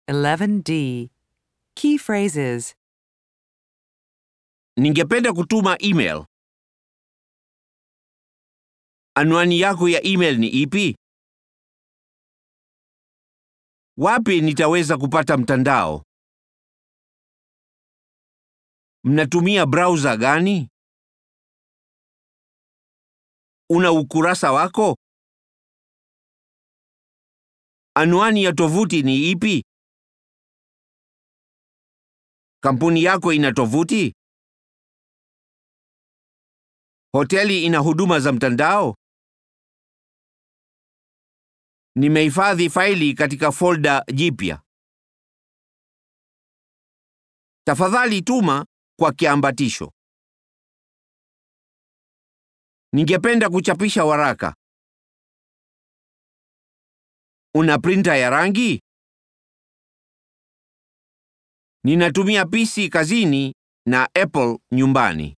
11D. Key phrases Ningependa kutuma email. Anwani yako ya email ni ipi? Wapi nitaweza kupata mtandao? Mnatumia browser gani? Una ukurasa wako? Anwani ya tovuti ni ipi? Kampuni yako ina tovuti? Hoteli ina huduma za mtandao? Nimehifadhi faili katika folda jipya. Tafadhali tuma kwa kiambatisho. Ningependa kuchapisha waraka. Una printer ya rangi? Ninatumia PC kazini na Apple nyumbani.